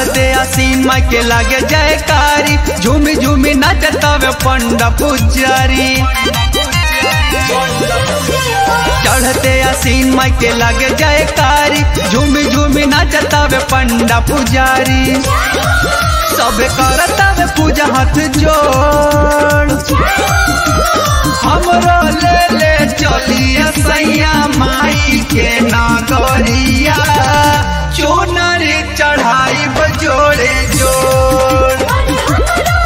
चढ़ते आसीन माई के लागे जयकारी झूमी झूमी नाचतावे पंडा पुजारी चढ़ते आसीन माई के लागे जयकारी झूमी झूमी नाचतावे पंडा पुजारी सब करतावे पूजा हाथ जोड़ हमरो ले ले चलिए सैया माई के नागरिया चोनर चढ़ाई बजोड़े जोड़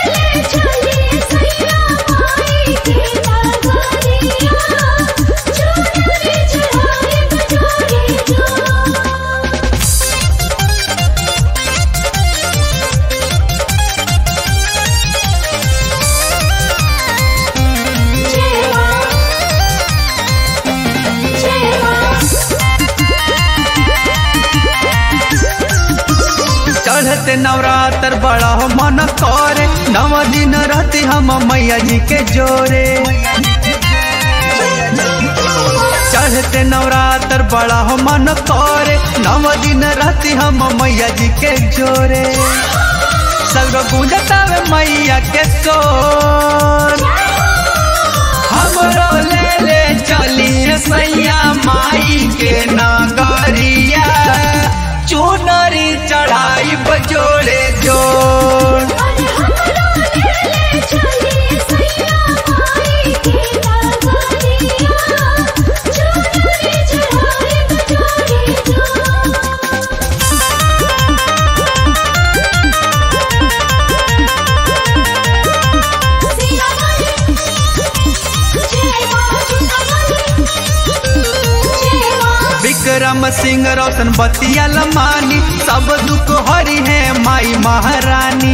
चढ़ते नवरात्र बड़ा हो मन करे नव दिन रहती हम मैया जी के जोरे चढ़ते नवरात्र बड़ा हो मन करे नव दिन रहती हम मैया जी के जोरे सगरो गूंजतावे मैया के सोर हमरो ले ले चलिए सैया माई के नगरिया चुनरी चढ़ाई बजोड़े जोड़ विक्रम सिंह रोशन बतिया लमानी सब दुख हरी है माई महारानी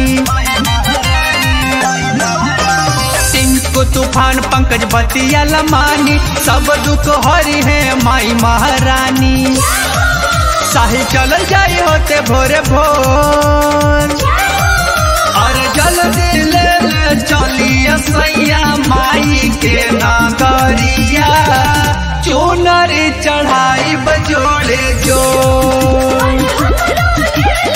टिंकू तूफान पंकज बतिया लमानी सब दुख हरी है माई महारानी साहिल चल जाई होते भोरे भोर और जल्दी ले ले चलिए सैया माई के नागरिया चुनरी चढ़ाई बजोड़े जोड़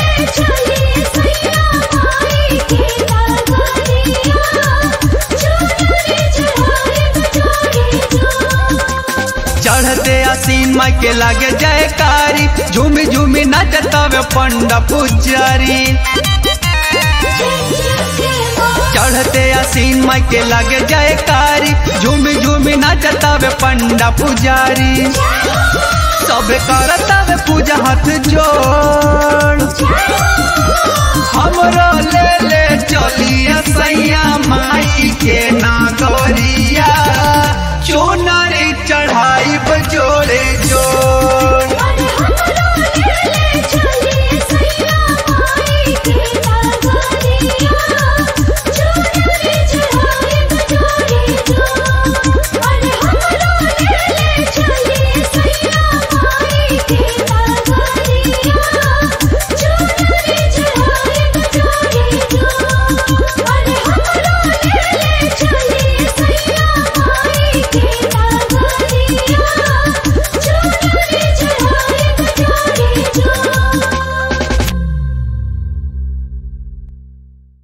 चढ़ते आसीन माई के लागे जयकारी झूमी झूमी नाचतावे पंडा पुजारी चढ़ते आसीन माई के लागे जयकारी झूमी झूमी नाचतावे पंडा पुजारी सब करतावे पूजा हाथ जोड़ हमरो ले ले चलिए सैया माई के नागरी